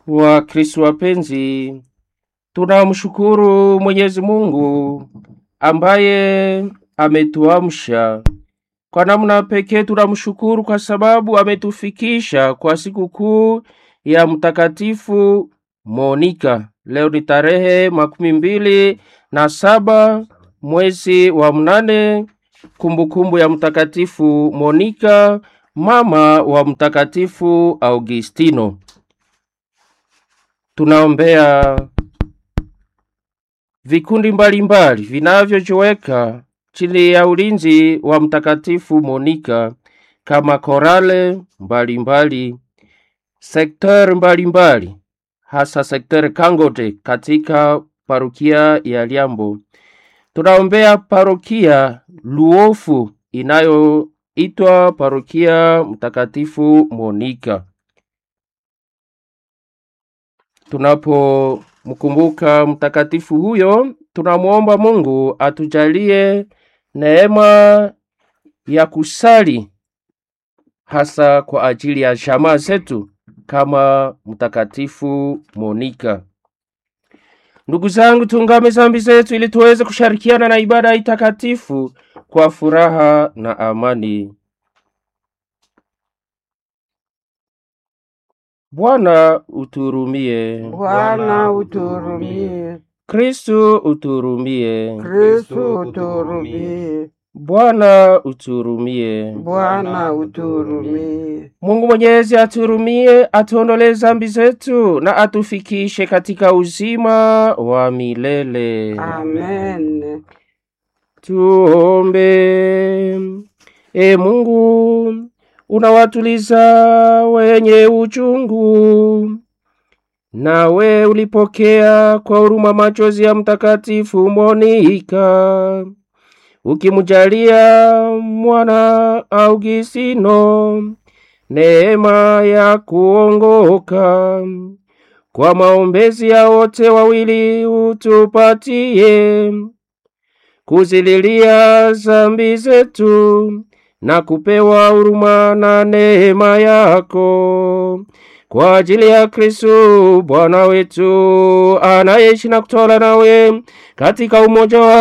Wakristo wapenzi, tunamshukuru Mwenyezi Mungu ambaye ametuamsha. Kwa namna pekee tunamshukuru kwa sababu ametufikisha kwa sikukuu ya Mtakatifu Monika. Leo ni tarehe makumi mbili na saba mwezi wa mnane, kumbukumbu ya Mtakatifu Monika, mama wa Mtakatifu Augustino. Tunaombea vikundi mbalimbali vinavyojiweka chini ya ulinzi wa Mtakatifu Monika kama korale mbalimbali, sekter mbalimbali, hasa sekter Kangote katika parokia ya Liambo. Tunaombea parokia Luofu inayoitwa parokia Mtakatifu Monika. Tunapomkumbuka mtakatifu huyo, tunamwomba Mungu atujalie neema ya kusali hasa kwa ajili ya jamaa zetu kama mtakatifu Monika. Ndugu zangu, tungame zambi zetu ili tuweze kushirikiana na ibada hii takatifu kwa furaha na amani. Bwana uturumie. Bwana uturumie. Kristu uturumie. Kristo uturumie. Bwana uturumie. Bwana uturumie. Mungu Mwenyezi aturumie, atuondolee zambi zetu na atufikishe katika uzima wa milele. Amen. Tuombe. E Mungu, unawatuliza wenye uchungu, nawe ulipokea kwa huruma machozi ya Mtakatifu Monika, ukimjalia mwana Augustino neema ya kuongoka. Kwa maombezi ya wote wawili utupatie kuzililia zambi zetu na kupewa huruma na neema yako kwa ajili ya Kristo Bwana wetu anayeishi na kutawala nawe katika umoja wa